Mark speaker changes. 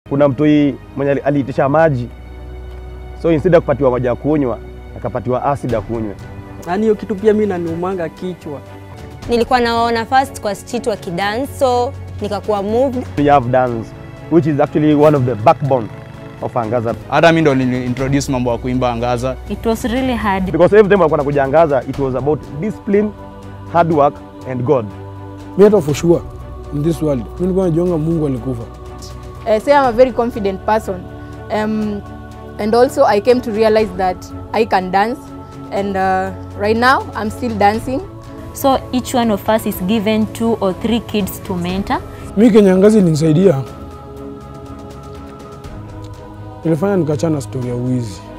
Speaker 1: Kuna mtoi mwenye ali- aliitisha maji, so instead ya kupatiwa maji ya kunywa akapatiwa acid ya kunywa.
Speaker 2: Yaani hiyo kitu pia mimi naniumanga kichwa.
Speaker 3: Nilikuwa nawaona first kwa street wakidance, so nikakuwa moved.
Speaker 1: We have dance which is actually one of the backbone of Angaza
Speaker 4: Hata mi ndo nili introduce mambo ya kuimba Angaza.
Speaker 5: It was really hard.
Speaker 1: because every time walikuwa nakuja Angaza it was about discipline, hard work and God.
Speaker 6: Mi hata for sure in this world, mi nilikuwa najiona Mungu alikufa.
Speaker 7: Uh, say I'm a very confident person. Um, and also, I came to realize that I can dance. And uh, right now, I'm still dancing.
Speaker 5: So each one of us is given two or three kids to mentor.
Speaker 6: Mi kenye Angaza ilinisaidia, ilifanya nikachana stori ya wizi.